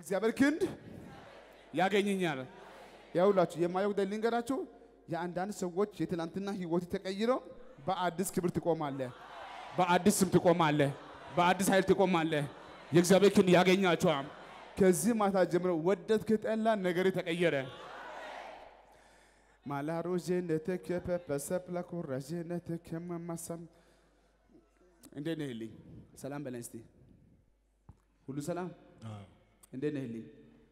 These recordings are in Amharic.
የእግዚአብሔር ክንድ ያገኘኛል። ያውላችሁ የማየው ጉዳይ ልንገራችሁ። የአንዳንድ ሰዎች የትናንትና ህይወት ተቀይሮ በአዲስ ክብር ትቆማለህ፣ በአዲስ ስም ትቆማለህ፣ በአዲስ ኃይል ትቆማለህ። የእግዚአብሔር ክንድ ያገኛቸዋል። ከዚህ ማታ ጀምሮ ወደድክ ጠላ ነገር ተቀየረ። ማላሮዤነትከ ፐፐሰፕላኮራዤነትከ መማሳም እንዴት ነህ ልኝ? ሰላም በለን እስቲ። ሁሉ ሰላም እንዴት ነህ ልኝ?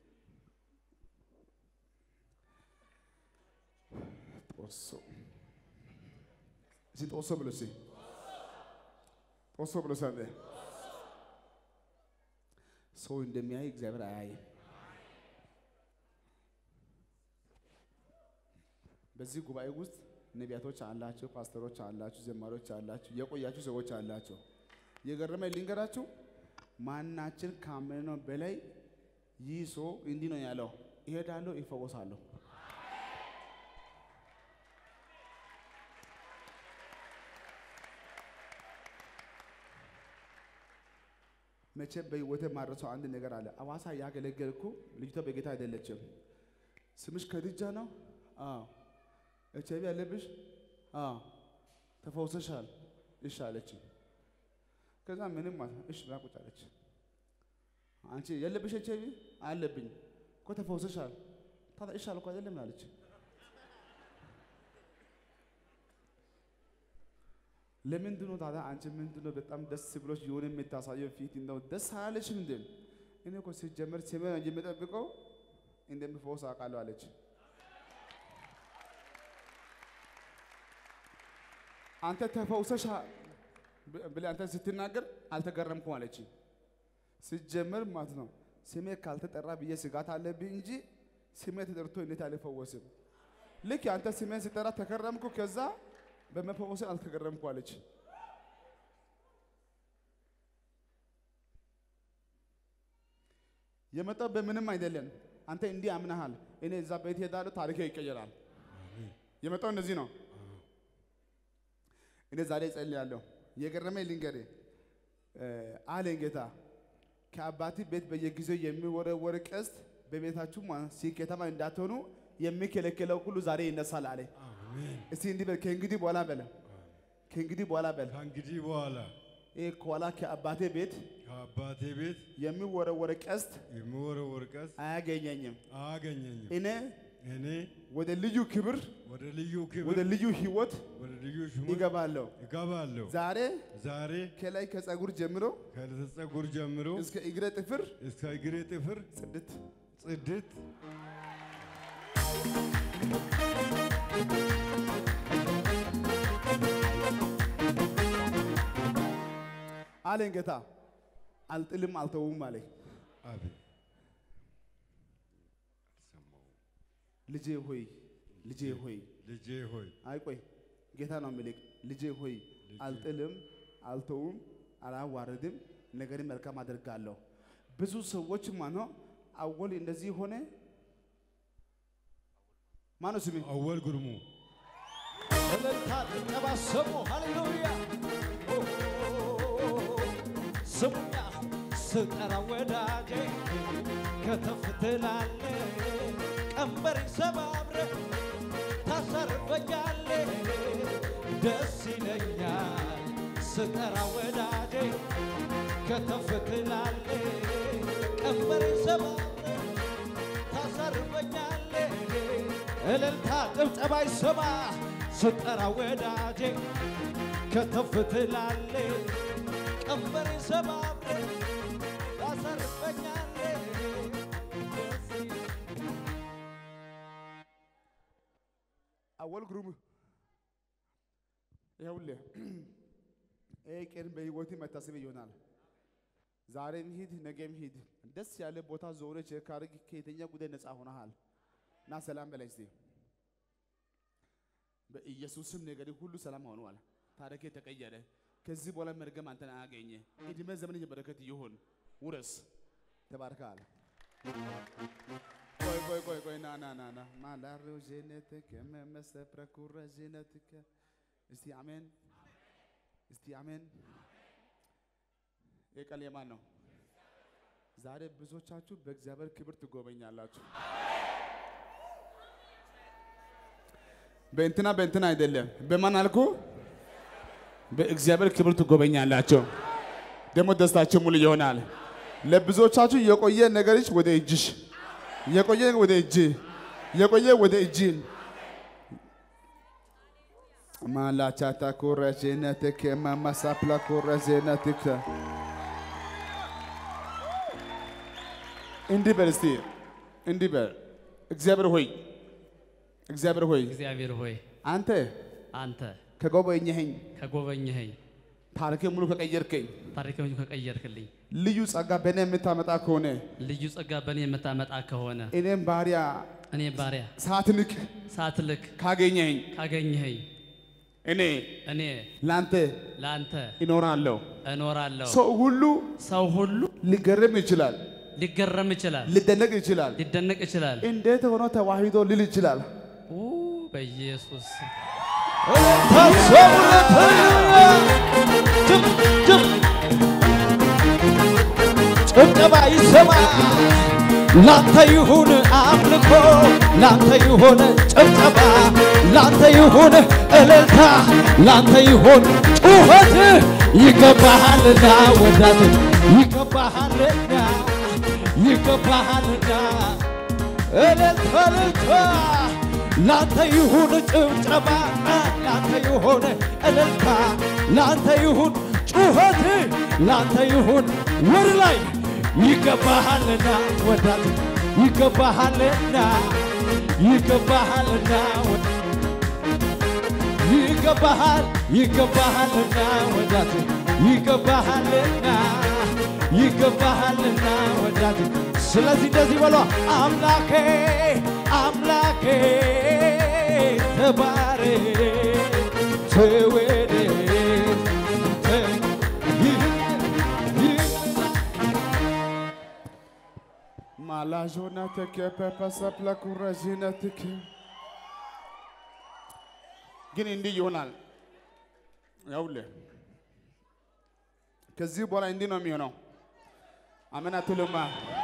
ጦሶ እስቲ ጦሶ ብሎ እስቲ ጦሶ ብሎ ሰንደ ሰው እንደሚያይ እግዚአብሔር አያይም። በዚህ ጉባኤ ውስጥ ነቢያቶች አላቸው፣ ፓስተሮች አላችሁ፣ ዘማሪዎች አላችሁ፣ የቆያችሁ ሰዎች አላቸው። የገረመኝ ልንገራችሁ፣ ማናችን ካመነው በላይ ይህ ሰው እንዲህ ነው ያለው፣ ይሄዳለሁ፣ ይፈወሳለሁ። መቼም በህይወቴ ማረሰው አንድ ነገር አለ። አዋሳ ያገለገልኩ ልጅቷ በጌታ አይደለችም። ስምሽ ከድጃ ነው? አዎ። ኤች አይቪ አለብሽ? አዎ። ተፈውሰሻል? እሺ አለችኝ። ከዛ ምንም ማለት እሺ ብላ ቁጭ አለች። አንቺ የለብሽ ኤች አይቪ? አለብኝ እኮ ተፈውሰሻል። ታዲያ እሺ አልኩ አይደለም አለች። ለምንድን ነው ታዲያ አንቺ ምንድን ነው በጣም ደስ ብሎሽ የሆነ የምታሳየው ፊት እንደው ደስ አላለሽም እንዴ? እኔ እኮ ሲጀመር ስሜ ነው እንጂ የምጠብቀው እንደምፈወስ አውቃለሁ አለች። አንተ ተፈውሰሽ ብለህ አንተ ስትናገር አልተገረምኩም አለች። ሲጀመር ማለት ነው ስሜ ካልተጠራ ብዬ ስጋት አለብኝ እንጂ ስሜ ተጠርቶ እንዴት አልፈወስም? ልክ አንተ ስሜን ሲጠራ ተከረምኩ ከዛ በመፈወስ አልተገረምኩ አለች። የመጣው በምንም አይደለም። አንተ እንዲህ አምነሃል፣ እኔ እዛ ቤት ሄዳለሁ፣ ታሪክ ይቀየራል። የመጣው እንደዚህ ነው። እኔ ዛሬ እጸልያለሁ። የገረመኝ ልንገርህ አለኝ ጌታ ከአባቲ ቤት በየጊዜው የሚወረወር ቀስት በቤታችሁ ስኬታማ እንዳትሆኑ የሚከለክለው ሁሉ ዛሬ ይነሳል አለኝ። እስቲ እንዲህ በል ከእንግዲህ በኋላ በለ ከእንግዲህ በኋላ በል ከእንግዲህ በኋላ ይህ ከኋላ ከአባቴ ቤት ከአባቴ ቤት የሚወረወር ቀስት የሚወረወር ቀስት አያገኘኝም። አያገኘኝም። እኔ እኔ ወደ ልዩ ክብር፣ ወደ ልዩ ክብር ወደ ልዩ ህይወት ወደ ልዩ ሹመት ይገባለሁ። እገባለሁ። ዛሬ ዛሬ ከላይ ከፀጉር ጀምሮ ከፀጉር ጀምሮ እስከ እግረ ጥፍር እስከ እግሬ ጥፍር ጽድት ጽድት አለኝ ጌታ። አልጥልም አልተውም አለኝ። አቤት ልጄ ሆይ ልጄ ሆይ ልጄ ሆይ አይ ቆይ ጌታ ነው የሚልክ ልጄ ሆይ አልጥልም አልተውም አላዋርድም ነገርን መልካም አደርጋለሁ። ብዙ ሰዎች ማነው አወል እንደዚህ ሆነ ማነው ስሜ አወል ጉርሙ እልልታ ጭብጨባ ስሙ። ሃሌሉያ ስሙኛ ስጠራ ወዳጄ ከተፍ ትላለ ቀንበር ሰባብረ ታሰርፈኛለ ደስ ይለኛል ስጠራ ወዳጄ ከተፍ ትላለ ቀንበር ሰባብረ ታሳርፈኛለ እልልታ ጭብጨባ ይሰማ ስጠራ ወዳጄ ከተፍ ትላለ ቀንበር ሰባብረ ታሳርፈኛለ አወል ግሩም ይኸውልህ ይህ ቀን በህይወት መታሰቢያ ይሆናል። ዛሬም ሂድ፣ ነገም ሂድ። ደስ ያለ ቦታ ዞረ ቼክ አድርግ። ከየትኛ ጉዳይ ነፃ ሆነሃል እና ሰላም በላይ እስቲ በኢየሱስም ነገር ሁሉ ሰላም ሆኗል። ታሪክ ተቀየረ። ከዚህ በኋላ መርገም አንተን አያገኘ። እድሜ ዘመን የበረከት ይሁን። ውረስ። ተባርከሃል። ቆይ ቆይ ቆይ ቆይ ና ና ና ና ማላሮ ጀነትከ መመሰፕረኩረ ጀነትከ እስቲ አሜን፣ እስቲ አሜን። ይህ ቃል የማን ነው? ዛሬ ብዙዎቻችሁ በእግዚአብሔር ክብር ትጎበኛላችሁ። በእንትና በእንትና አይደለም። በማን አልኩ? በእግዚአብሔር ክብር ትጎበኛላችሁ። ደግሞ ደስታችሁ ሙሉ ይሆናል። ለብዙዎቻችሁ የቆየ ነገርሽ ወደ እጅሽ፣ የቆየ ወደ እጅ፣ የቆየ ወደ እጅ ማላቻታ ኮረጀነትከ ማማሳፕላ ኮረጀነትከ እንዲህ በል እስቲ እንዲህ በል እግዚአብሔር ሆይ እግዚአብሔር ሆይ እግዚአብሔር ሆይ አንተ አንተ ከጎበኘኸኝ ከጎበኘኸኝ ታሪኬ ሙሉ ከቀየርከኝ ታሪክን ከቀየርክልኝ ልዩ ጸጋ በእኔ የምታመጣ ከሆነ ልዩ ጸጋ በእኔ የምታመጣ ከሆነ እኔም ባሪያ እኔ ባሪያ ሳትንቅ ሳትልክ ካገኘኸኝ ካገኘኸኝ እኔ እኔ ለአንተ ለአንተ ይኖራለሁ። እኖራለሁ። ሰው ሁሉ ሰው ሁሉ ሊገርም ይችላል፣ ሊገረም ይችላል፣ ሊደነቅ ይችላል። ሊደነቅ ይችላል። እንዴት ሆኖ ተዋሂዶ ሊል ይችላል። ኡ በኢየሱስ ጭብጨባ ይሰማ። ላንተ ይሁን አምልኮ፣ ላንተ ይሁን ጭብጨባ፣ ላንተ ይሁን እልልታ፣ ላንተ ይሁን ጩኸት። ይገባሃልና ወዳጅ ይገባሃልና ይገባሃልና እልልታ እልልታ ላንተ ይሁን ጭብጨባ፣ ላንተ ይሁን እልልታ፣ ላንተ ይሁን ጩኸት፣ ላንተ ይሁን ወር ላይ ይገባሃልና ወዳጅ ይገባሃልና ይገባሃልና ወ- ይገባሃል ይገባሃልና ወዳጅ ይገባሃልና ይገባሃልና ወዳጅ ስለዚህ እንደዚህ በሏ አምላኬ አምላኬ ተባረክ ተወደድ ተ- ይህ- ይህ- ማላዦናትከ ፐፐሰፕለ ኩረዥነትከ ግን እንዲህ ይሆናል። ያውልህ ከዚህ በኋላ እንዲህ ነው የሚሆነው። አሜን አትሉማ?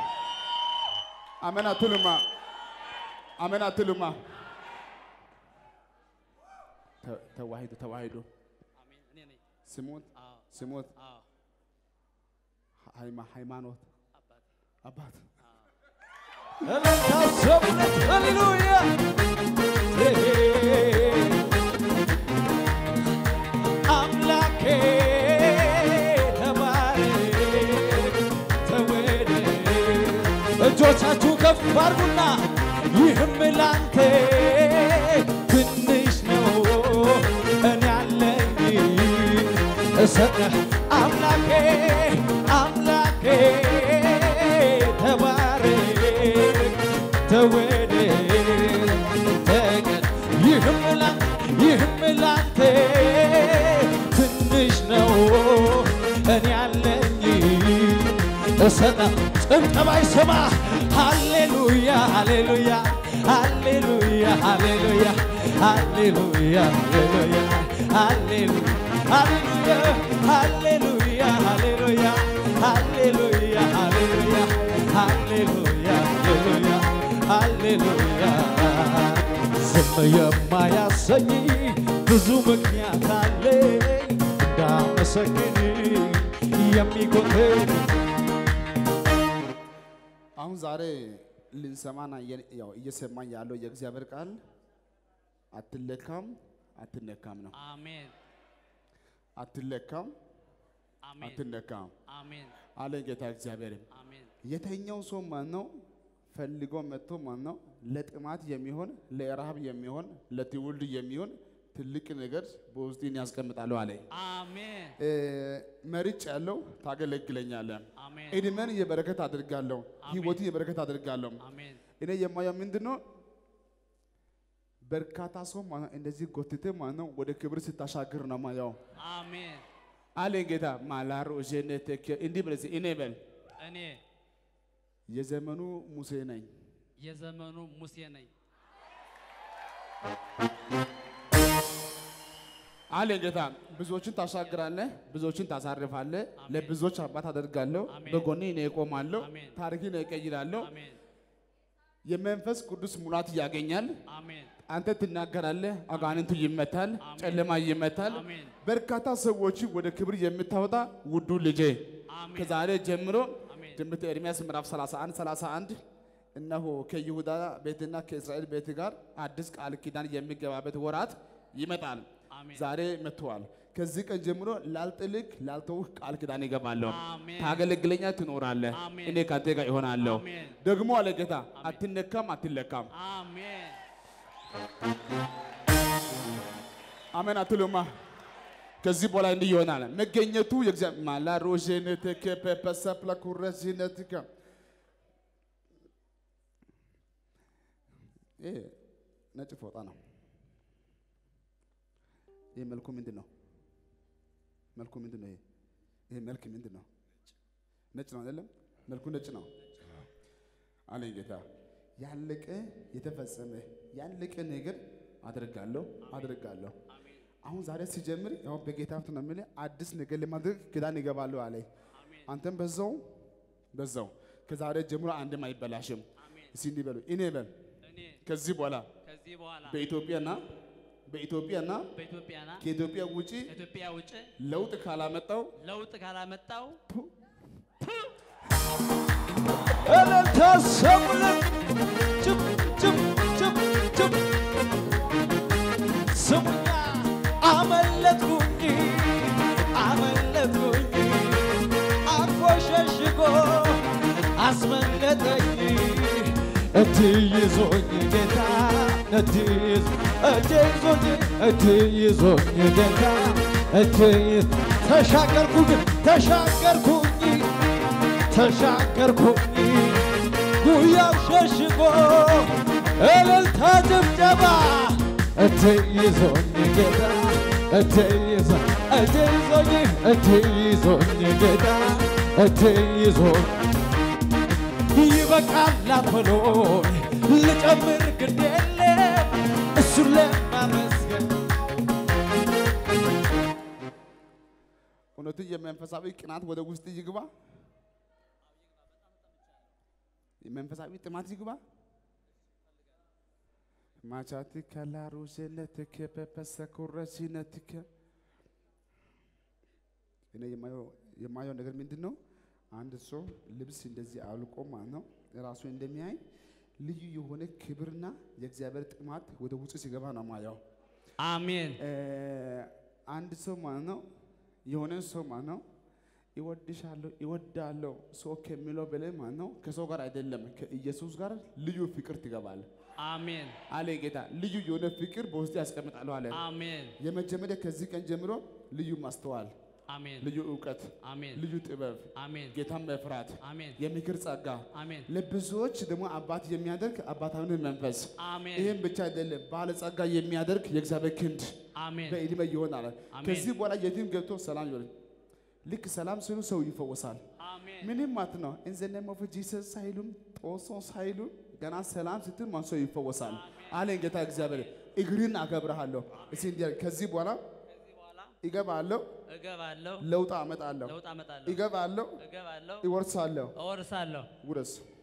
አሜን አትሉማ? አሜን አትሉማ? ተ- ተዋሂዶ ተዋሂዶ አሜን። እኔ ነኝ። ስሙት አዎ፣ ስሙት አዎ፣ ሃይማ- ሃይማኖት አባቴ። አባት እልልታ ሰሙለት ሃሌሉያ አምላኬ ተባረክ ተወደድ እጆቻችሁ ከፍ አድርጉና ይህም ላንተ ትንሽ ነው እኔ ያለኝ እሰጥህ አምላኬ አምላኬ ተባረክ ተወደድ ተቀድ ይህም ላ ይህም ላንተ ትንሽ ነው እኔ ያለኝ እሰጣ ጭብጨባ ይሰማ ሃሌሉያ ሃሌሉያ ሃሌሉያ ሃሌሉያ ሃሌሉያ ሃሌሉያ ሃሌሉያ ሃሌሉያ ሃሌሉያ ሃሌሉያ ሃሌሉያ ሃሌሉያ ሃሌሉያ ሃሌሉያ ዝም የማያሰኝ ብዙ ምክንያት አለኝ እንዳመሰግን የሚጎትት አሁን ዛሬ ልንሰማና እየ- ያው እየሰማኝ ያለው የእግዚአብሔር ቃል አትለካም አትነካም ነው። አሜን፣ አትለካም አሜን፣ አትነካም አሜን፣ አለ ጌታ እግዚአብሔር። አሜን። የተኛው ሰው ማን ነው? ፈልጎ መጥቶ ማን ነው? ለጥማት የሚሆን ለረሃብ የሚሆን ለትውልድ የሚሆን ትልቅ ነገር በውስጤን ያስቀምጣለሁ አለ። አሜን፣ እ፣ መርጭ ያለው ታገለግለኛለህ። አሜን፣ እድሜን የበረከት አድርጋለሁ። አሜን። ህይወትን የበረከት አድርጋለሁ። አሜን። እኔ የማየው ምንድን ነው? በርካታ ሰው ማለት ነው እንደዚህ ጎትተ ማለት ነው ወደ ክብር ስታሻግር ነው ማየው አሜን። አለኝ ጌታ ማላሮ ጀነቴክ እንዲህ ብለህ እስኪ እኔ በል እኔ የዘመኑ ሙሴ ነኝ። የዘመኑ ሙሴ ነኝ። አለ ጌታ። ብዙዎችን ታሻግራለህ፣ ብዙዎችን ታሳርፋለህ። ለብዙዎች አባት አደርጋለሁ። አሜን። በጎኔ እኔ እቆማለሁ። አሜን። ታሪክን እቀይራለሁ። አሜን የመንፈስ ቅዱስ ሙላት ያገኛል። አሜን አንተ ትናገራለህ፣ አጋንንቱ ይመታል፣ አሜን። ጨለማ ይመታል። አሜን በርካታ ሰዎች ወደ ክብር የምታወጣ ውዱ ልጄ አሜን ከዛሬ ጀምሮ አሜን ትንቢተ ኤርምያስ ምዕራፍ 31 31 እነሆ ከይሁዳ ቤትና ከእስራኤል ቤት ጋር አዲስ ቃል ኪዳን የሚገባበት ወራት ይመጣል። አሜን ዛሬ መጥተዋል። ከዚህ ቀን ጀምሮ ላልጥልክ ላልተውህ ቃል ኪዳን ይገባለሁ። አሜን ታገለግለኛ ትኖራለህ። አሜን። እኔ ካንተ ጋር ይሆናለሁ። አሜን ደግሞ አለ ጌታ አትነካም፣ አትለካም። አሜን አሜን አትሉማ? ከዚህ በኋላ እንዲህ ይሆናል። መገኘቱ የእግዚአብሔር ማላ ሮዤነትከ ፐፐሰፕለ ኩረዚነትከ ይሄ ነጭ ፎጣ ነው። ይሄ መልኩ ምንድን ነው? መልኩ ምንድን ነው? ይሄ ይሄ መልክ ምንድን ነው? ነጭ ነው አይደለም? መልኩ ነጭ ነው አለኝ ጌታ። ያለቀ የተፈጸመ ያለቀ ነገር አድርጋለሁ አድርጋለሁ። አሁን ዛሬ ሲጀምር ያው በጌታ ፊት ነው የምልህ አዲስ ነገር ለማድረግ ኪዳን ይገባለሁ አለኝ። አንተም በዛው በዛው ከዛሬ ጀምሮ አንድም አይበላሽም። እስኪ እንዲህ በሉ እኔ በል እኔ ከዚህ በኋላ ከዚህ በኋላ በኢትዮጵያና በኢትዮጵያና በኢትዮጵያና ከኢትዮጵያ ውጪ ከኢትዮጵያ ውጭ ለውጥ ካላመጣው ለውጥ ካላመጣው እልልታ ሰሙልን ጭብ ጭብ ጭብ ጭብ ስሙኛ አመለጥኩኝ አመለጥኩኝ አርፎ ሸሽጎ አስመለጠኝ እጅ ይዞኝ ጌታ እጅ ይዞ እጅ ይዞኝ እጅ ይዞኝ ጌታ እጅ ይዞ ተሻገርኩኝ ተሻገርኩኝ ተሻገርኩኝ ጉያው ሸሽጎ እልልታ ጭብጨባ እቴ ይዞኝ ጌታ እቴ ይዞ እቴ ይዞኝ እቴ ይዞኝ ጌታ እቴ ይዞኝ ይበቃል አትበሎኝ ልጨምር ግድ የለም እሱን ለማመስገን እውነቱ የመንፈሳዊ ቅናት ወደ ውስጥ ይግባ፣ የመንፈሳዊ ጥማት ይግባ። ማቻቲ ከላሩሴነትከ ፐፐሰኩረሲነትከ እኔ የማየው የማየው ነገር ምንድን ነው? አንድ ሰው ልብስ እንደዚህ አውልቆ ማለት ነው ራሱ እንደሚያይ ልዩ የሆነ ክብርና የእግዚአብሔር ጥማት ወደ ውስጥ ሲገባ ነው ማየው። አሜን እ፣ አንድ ሰው ማለት ነው የሆነ ሰው ማለት ነው ይወድሻለሁ ይወዳለሁ ሰው ከሚለው በላይ ማለት ነው ከሰው ጋር አይደለም ከኢየሱስ ጋር ልዩ ፍቅር ትገባል አሜን አለ ጌታ። ልዩ የሆነ ፍቅር በውስጥ ያስቀምጣለሁ አለ። አሜን የመጀመሪያ ከዚህ ቀን ጀምሮ ልዩ ማስተዋል፣ አሜን ልዩ እውቀት፣ አሜን ልዩ ጥበብ፣ አሜን ጌታን መፍራት፣ አሜን የምክር ጸጋ አሜን ለብዙዎች ደግሞ አባት የሚያደርግ አባታዊ መንፈስ አሜን ይህም ብቻ አይደለም ባለጸጋ የሚያደርግ የእግዚአብሔር ክንድ አሜን በዕድሜ ይሆናል። አሜን። ከዚህ በኋላ የትም ገብቶ ሰላም ይሆን። ልክ ሰላም ሲሉ ሰው ይፈወሳል። አሜን ምንም ማለት ነው ኢን ዘ ኔም ኦፍ ጂሰስ ሳይሉም ጦሶ ሳይሉ ገና ሰላም ስትል ማን ሰው ይፈወሳል አለኝ ጌታ እግዚአብሔር። እግርን አከብርሃለሁ። እስኪ እንዲህ ከዚህ በኋላ ከዚህ በኋላ ይገባለሁ፣ እገባለሁ ለውጥ አመጣለሁ፣ ለውጥ አመጣለሁ ይገባለሁ፣ እገባለሁ ይወርሳለሁ። እወርሳለሁ ውረስ